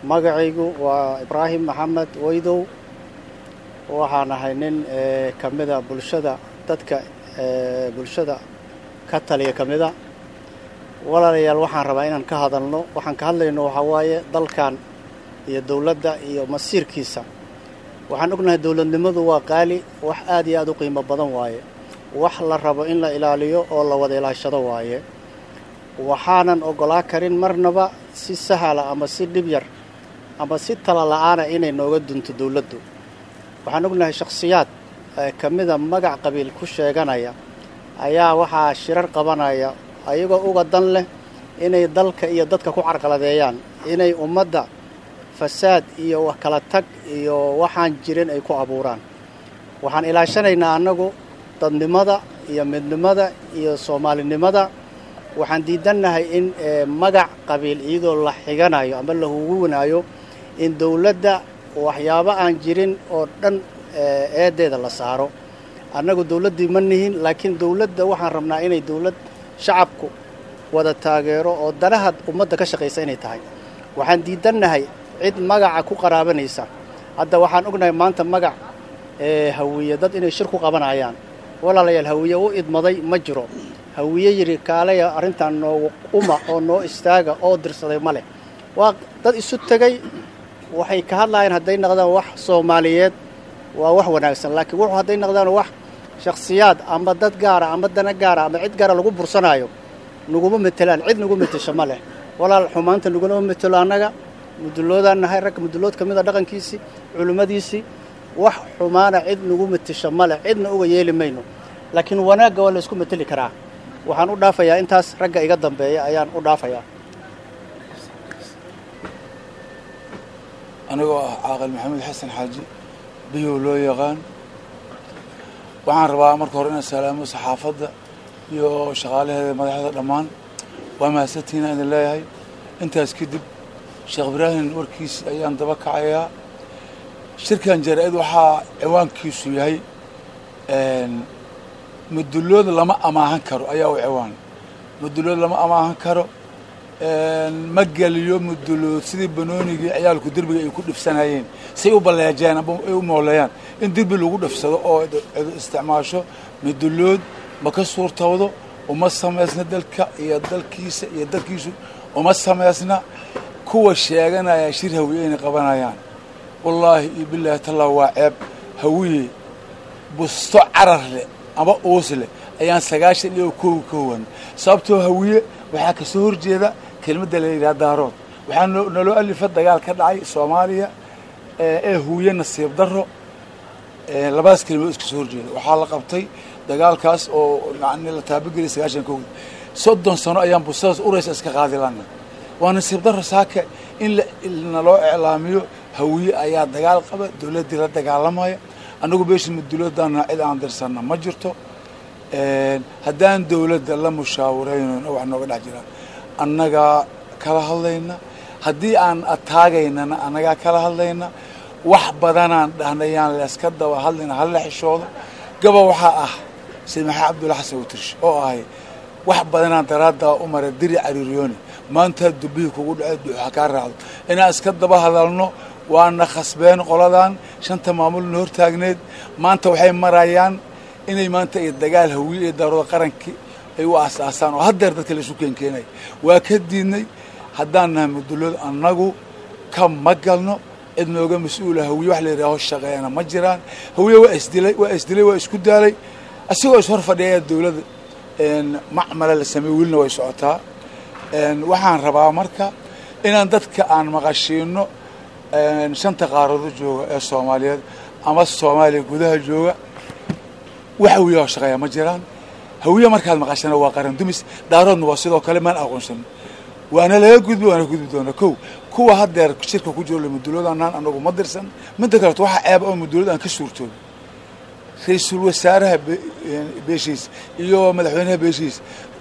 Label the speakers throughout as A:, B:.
A: magacaygu waa ibraahim maxamed weydow waxaan ahay nin ka mida bulshada dadka bulshada ka taliya ka mida walaalayaal waxaan rabaa inaan ka hadalno waxaan ka hadlayno waxaa waaye dalkan iyo dowladda iyo masiirkiisa waxaan ognahay dowladnimadu waa qaali wax aad iyo aad u qiimo badan waaye wax la rabo in la ilaaliyo oo la wada ilaashado waaye waxaanan oggolaa karin marnaba si sahala ama si dhib yar ama si tala la-aana inay nooga dunto dowladdu waxaan ognahay shakhsiyaad ka mida magac qabiil ku sheeganaya ayaa waxaa shirar qabanaya ayagoo uga dan leh inay dalka iyo dadka ku carqaladeeyaan inay ummadda fasaad iyo wax kala tag iyo waxaan jirin ay ku abuuraan waxaan ilaashanaynaa annagu dadnimada iyo midnimada iyo soomaalinimada waxaan diidannahay in magac qabiil iyadoo la xiganayo ama la huguwanaayo in dowladda waxyaabo aan jirin oo dhan eedeeda la saaro annagu dowladdii ma nihin laakiin dowladda waxaan rabnaa inay dowlad shacabku wada taageero oo danaha ummadda ka shaqaysa inay tahay waxaan diidannahay cid magaca ku qaraabanaysa hadda waxaan ognahay maanta magac hawiye dad inay shir ku qabanayaan walaalayaal hawiye u idmaday ma jiro hawiye yidhi kaalaya arrintan noogu uma oo noo istaaga oo dirsaday ma leh waa dad isu tegay waxay ka hadlayaan hadday naqdaan wax soomaaliyeed waa wax wanaagsan laakiin wuxuu hadday naqdaan wax shakhsiyaad ama dad gaara ama dana gaara ama cid gaara lagu bursanaayo naguma metelaan cid nagu metesho ma leh walaal xumaanta naguna metelo annaga muduloodaan nahay ragga mudulood ka mid a dhaqankiisii culimmadiisii wax xumaana cid nagu metesho ma leh cidna uga yeeli mayno laakiin wanaagga waa la isku meteli karaa waxaan u dhaafayaa intaas ragga iga dambeeya ayaan u dhaafayaa
B: anigoo ah caaqil maxamed xasan xaaji biyow loo yaqaan waxaan rabaa marka hore inaan salaamo saxaafadda iyo shaqaalaheeda madaxda dhammaan waa mahadsantihiina idin leeyahay intaas kadib sheekh ibraahim warkiis ayaan daba kacayaa shirkan jaraa-id waxaa ciwaankiisu yahay mudulood lama amaahan karo ayaa u ciwaan mudulood lama amaahan karo ma geliyo mudulood sidii banoonigii ciyaalku derbiga ay ku dhifsanayeen say u balleejeen amba ay u mooleeyaan in derbi lagu dhifsado oo isticmaasho mudulood ma ka suurtawdo uma samaysna dalka iyo dalkiisa iyo dalkiisu uma samaysna kuwa sheeganaya shir hawiye inay qabanayaan wallaahi iyo bilaahi tallaa waa ceeb hawiye busto carar leh ama uus leh ayaan sagaashan iyo kow ka howan sababtoo hawiye waxaa kasoo horjeeda kelmadda la yidhaha daarood waxaa naloo alifa dagaal ka dhacay soomaaliya ee huwiye nasiib daro labadaas kelmadood iska soo horjeeda waxaa la qabtay dagaalkaas oo yani la taabageliyay sagaashan kow soddon sano ayaan bustadaas uraysa iska qaadi lana waa nasiib daro saaka in naloo iclaamiyo hawiye ayaa dagaal qaba dowladdii la dagaalamaya annagu beesha muduloodana cid aan dirsanna ma jirto haddaan dowladda la mushaawaraynona wax nooga dhex jiraan annagaa kala hadlayna haddii aan ataagaynana annagaa kala hadlayna wax badanaan dhahnayaan layska daba hadlayna hala xishoodo gaba waxaa ah sayd maxamed cabdulla xasan utirsh oo ahay wax badanaan daraaddaa u mara diri cariiriyoone maanta dubbihii kugu dhace duuxa kaa raacdo inaan iska daba hadalno waana khasbeen qoladan shanta maamulna hortaagneed maanta waxay marayaan inay maanta ay dagaal hawiye iyo daarooda qarankii ay u aasaasaan oo haddeer dadka laisu keenkeenay waa ka diidnay haddaan nahay mudulood annagu ka ma galno cid nooga mas-uula hawiye wax la yidhaaho shaqeeyana ma jiraan hawiye waa isdilay waa isdilay waa isku daalay asigoo is hor fadhiya dowladda macmala la sameey welina way socotaa waxaan rabaa marka inaan dadka aan maqashiino shanta qaaroodo jooga ee soomaaliyeed ama soomaaliya gudaha jooga wax hawiye oo shaqeeya ma jiraan hawiye markaad maqashana waa qaran dumis daaroodna waa sidoo kale maan aqoonsan waana laga gudbi waana gudbi doona kow kuwa haddeer shirka ku jiro mudulood anaan anagu ma dirsan midda kaleeto waxaa ceeba oo mudulood aan ka suurtoobi ra-iisul wasaaraha beeshiis iyo madaxweynaha beeshiis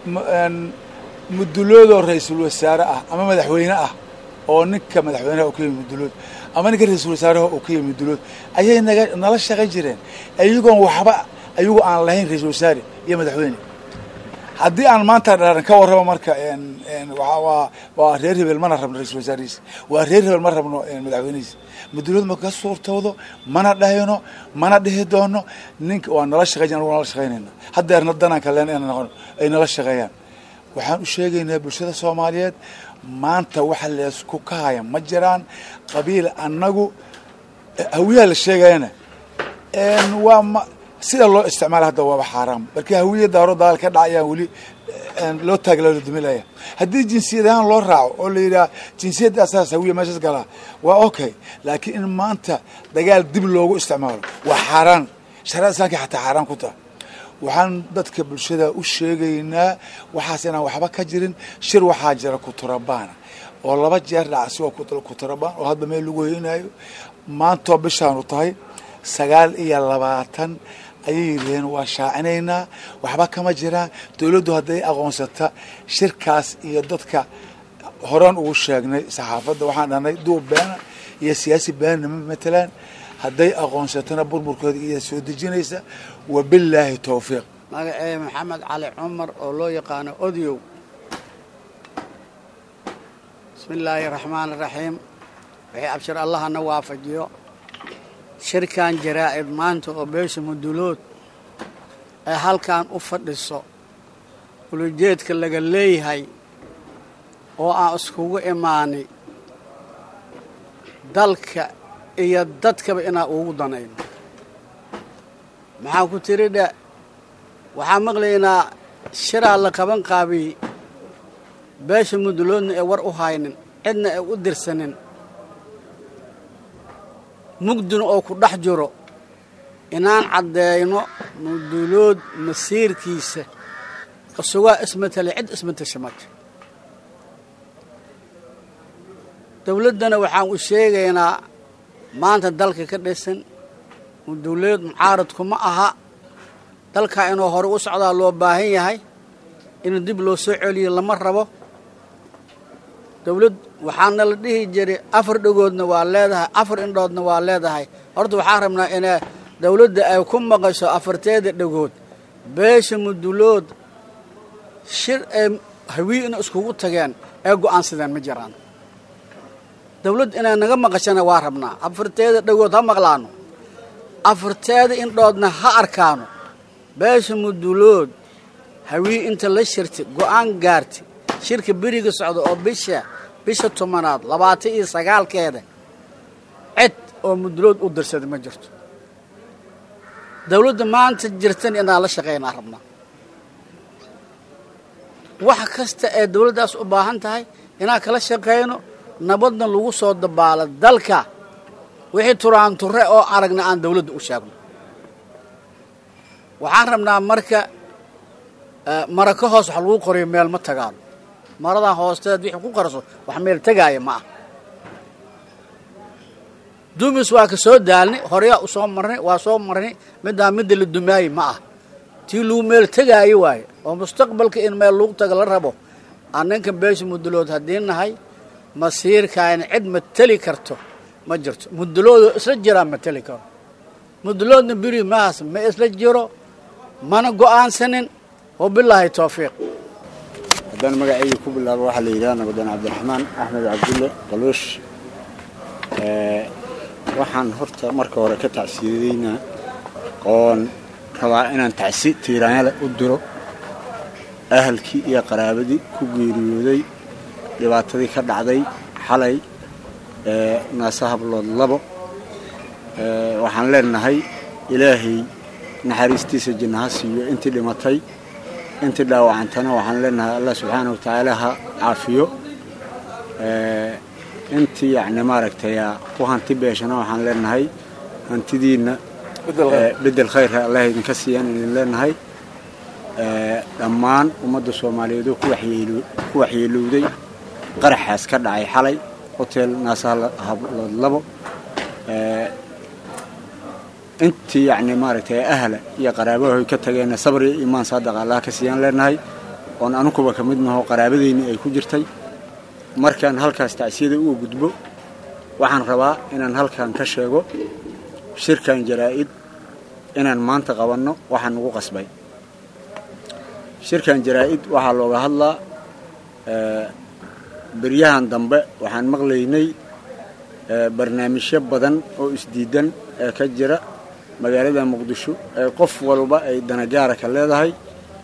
B: muduloodoo ra-iisul wasaare ah ama madaxweyne ah oo ninka madaxweynaha uu ka yimi mudulood ama ninka ra-iisul wasaaraha uu ka yimi mudulood ayay naga nala shaqayn jireen ayagoon waxba ayagoo aan lahayn ra-iisul wasaare iyo madaxweyne haddii aan maanta dharan ka warramo marka waa waa waa reer hebel mana rabno ra-isul wasaarihiis waa reer hebel ma rabno madaxweynihiis mudulood ma ka suurtoodo mana dhahayno mana dhihi doono ninka waa nala shaqeyn anugu nala shaqeynayna haddeerna danaan kaleen ina noqon ay nala shaqeeyaan waxaan u sheegaynaa bulshada soomaaliyeed maanta waxa leesku kahaya ma jiraan qabiil annagu hawiyaha la sheegayana waa ma sida loo isticmaala hadda waaba xaaraam markii hawiya daaro dagaal ka dhacayaan weli loo taagla la dumilaya haddii jinsiyad ahaan loo raaco oo la yidhaha jinsiyadda asaas hawiya meeshaas galaa waa okay laakiin in maanta dagaal dib loogu isticmaalo waa xaaraan shariada islaamka xataa xaaraan ku taha waxaan dadka bulshada u sheegaynaa waxaas inaan waxba ka jirin shir waxaa jira kuturabaana oo laba jeer dhaca sigoo kuturabaan oo hadba meel lagu hoynayo maantoo bishaanu tahay sagaal iyo labaatan ayay yidhaheen waa shaacinaynaa waxba kama jiraan dowladdu hadday aqoonsata shirkaas iyo dadka horaan ugu sheegnay saxaafadda waxaan dhahnay duub beena iyo siyaasi beenna ma matelaan hadday aqoonsatana burburkooda iya soo dejinaysa wabillaahi towfiiq
C: magacee maxamed cali cumar oo loo yaqaano odyow bismi illaahi raxmaan raxiim wixii abshir allahana waafajiyo shirkan jaraa'id maanta oo beesha mudulood ee halkan u fadhiso ulujeedka laga leeyahay oo aan iskugu imaanay dalka iyo dadkaba inaan ugu danayno maxaan ku tiri dhe waxaan maqlaynaa shiraa la qaban qaabiyey beesha muduloodna ee war u haynin cidna ee u dirsanin mugdina oo ku dhex jiro inaan caddeeyno mudulood masiirkiisa isugaa ismatele cid ismatasha mata dowladdana waxaan u sheegaynaa maanta dalka ka dhisan mudulood mucaaradkuma aha dalkaa inuu hore u socdaa loo baahan yahay in dib loo soo celiyo lama rabo dowlad waxaana la dhihi jiray afar dhagoodna waa leedahay afar indhoodna waa leedahay horta waxaan rabnaa inay dowladda ay ku maqasho afarteeda dhagood beesha mudulood shir ee hawii ina iskugu tageen ee go'aansadeen ma jiraan dowladd inay naga maqashana waa rabnaa afarteeda dhagood ha maqlaano afarteeda indhoodna ha arkaano beesha mudulood hawii inta la shirtay go'aan gaartay shirka beriga socda oo bisha bisha tobanaad labaatan iyo sagaalkeeda cid oo mudulood u dirsada ma jirto dowladda maanta jirtan inaan la shaqaynaa rabnaa wax kasta ee dowladdaas u baahan tahay inaan kala shaqayno nabadna lagu soo dabaalo dalka wixii turaan ture oo aragna aan dowladda u sheegno waxaan rabnaa marka mara ka hoos wax lagu qoriyo meel ma tagaano maradan hoosteed wixii ku qarso wax meel tegaaya ma ah dumis waa ka soo daalnay horeyaa u soo marnay waa soo marnay middaa midda la dumaaye ma ah tii lagu meel tegaayo waaye oo mustaqbalka in meel lagu taga la rabo annanka beesha mudulood haddii nahay masiirkaayna cid ma teli karto ma jirto muduloodoo isla jiraa ma teli karo muduloodna beri mahaas ma isla jiro mana go'aansanin wabilaahi towfiiq
D: haddaan magacayga ku bilaabo waxaa la yidhaha nabadaan cabdiraxmaan axmed cabdulle qaluush waxaan horta marka hore ka tacsiyadeynaa oon rabaa inaan tacsi tiiraanyale u diro ahalkii iyo qaraabadii ku geeriyooday dhibaatadii ka dhacday xalay naasa hablood labo waxaan leenahay ilaahay naxariistiisa jannaha siiyo intii dhimatay intii dhaawacantana waxaan leenahay allah subxaana wa tacaala ha caafiyo intii yacni maaragtay ku hanti beeshana waxaan leenahay hantidiinna bedel khayrha allah idinka siiyaan idin leenahay dhammaan ummadda soomaaliyeed oo ku waxyeelowday qaraxaas ka dhacay xalay hotel naasahablood labo intii yacni maaragtay ahla iyo qaraabahoy ka tageenna sabr iyo iimaan saadaqa allaha ka siiyaan leenahay oon anukuba ka mid naho qaraabadayni ay ku jirtay markaan halkaas tacsiyada uga gudbo waxaan rabaa inaan halkan ka sheego shirkan jaraa'id inaan maanta qabanno waxaan ugu qasbay shirkan jaraa-id waxaa looga hadlaa beryahan dambe waxaan maqlaynay barnaamijyo badan oo isdiidan ee ka jira magaalada muqdisho ee qof walba ay danagaara ka leedahay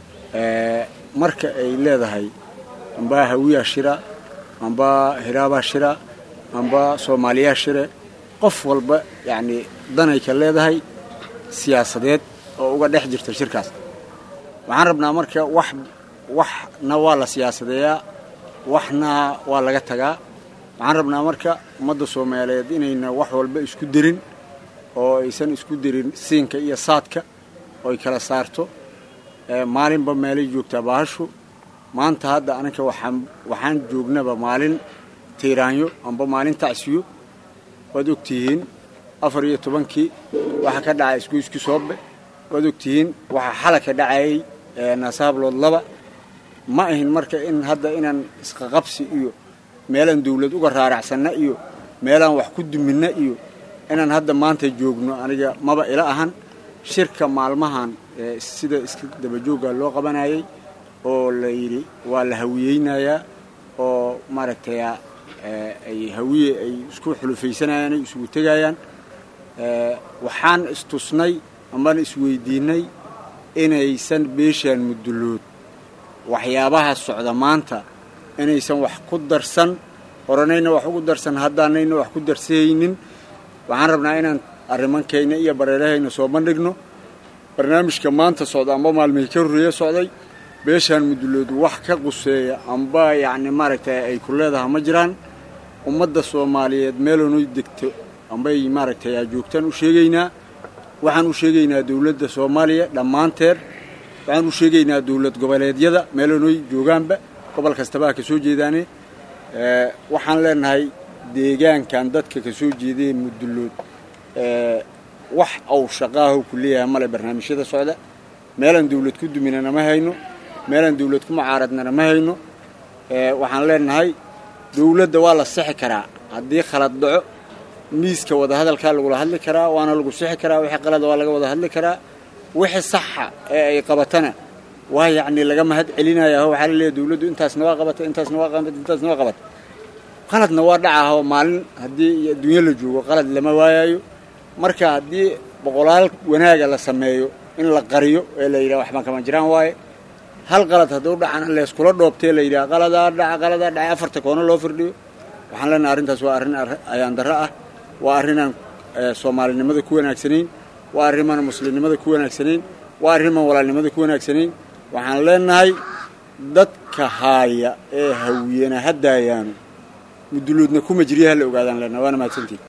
D: marka ay leedahay amba hawiyaa shira amba hiraabaa shira amba soomaaliyaa shire qof walba yacni danay ka leedahay siyaasadeed oo uga dhex jirta shirkaas waxaan rabnaa marka wax waxna waa la siyaasadeeyaa waxna waa laga tagaa waxaan rabnaa marka ummadda soomaaliyeed inayna wax walba isku derin oo aysan isku derin siinka iyo saadka oy kala saarto maalinba meelay joogtaa baahashu maanta hadda anaka waxaan waxaan joognaba maalin tiiraanyo amba maalin tacsiyo waad ogtihiin afar iyo tobankii waxaa ka dhacay isgoyski soobe waad ogtihiin waxaa xala ka dhacayay naasahablood laba ma ahin marka in hadda inaan isqaqabsi iyo meelaan dawlad uga raaracsanna iyo meelaan wax ku duminna iyo inaan hadda maanta joogno aniga maba ila ahan shirka maalmahan sida iska dabajoogga loo qabanayay oo la yidhi waa la hawiyeynayaa oo maaragtay ay hawiye ay isku xulufaysanayaan ay isugu tegayaan waxaan istusnay amana isweydiinay inaysan beeshaan mudullood waxyaabaha socda maanta inaysan wax ku darsan horanayna wax ugu darsan haddaanayna wax ku darsahaynin waxaan rabnaa inaan arrimankayna iyo bareerahayna soo bandhigno barnaamijka maanta socda amba maalmihii ka horreeya socday beeshaan mudullood wax ka quseeya amba yacni maaragtay ay ku leedaha ma jiraan ummadda soomaaliyeed meelanoy degto ambay maaragtay aa joogtaan u sheegaynaa waxaan u sheegaynaa dawladda soomaaliya dhammaanteed waxaan u sheegaynaa dawlad goboleedyada meelanoy joogaanba gobol kastaba ha ka soo jeedaane waxaan leenahay deegaankan dadka ka soo jeedee mudullood wax aw shaqaaho ku leeyahay male barnaamijyada socda meelaan dawlad ku duminana ma hayno meelaan dawlad ku mucaaradnana ma hayno waxaan leenahay dawladda waa la sixi karaa haddii khalad dhaco miiska wadahadalkaa lagula hadli karaa waana lagu sixi karaa wixii qalada waa laga wada hadli karaa wixii saxa ee ay qabatana waa yacni laga mahad celinaya oo waxaa la leeyahy dawladdu intaasna waa qabata intaasna waa qabata intaasna waa qabata qaladna waa dhacaho maalin haddii adduunyo la joogo qalad lama waayayo marka haddii boqolaal wanaaga la sameeyo in la qariyo ee la yidhaha waxbaan kama jiraan waaye hal qalad hadduu dhacana layskula dhoobtee la yidhaha qaladaa dhaca qaladaa dhacay afarta koono loo firdhiyo waxaan leenahay arrintaas waa arrin ayaan darro ah waa arrinaan soomaalinimada ku wanaagsanayn waa arrimaan muslimnimada ku wanaagsanayn waa arrimaan walaalnimada ku wanaagsanayn waxaan leenahay dadka haaya ee hawiyana haddaayaanu mudulloodna kuma jirya ha la ogaadaan leenahay waana mahadsantiin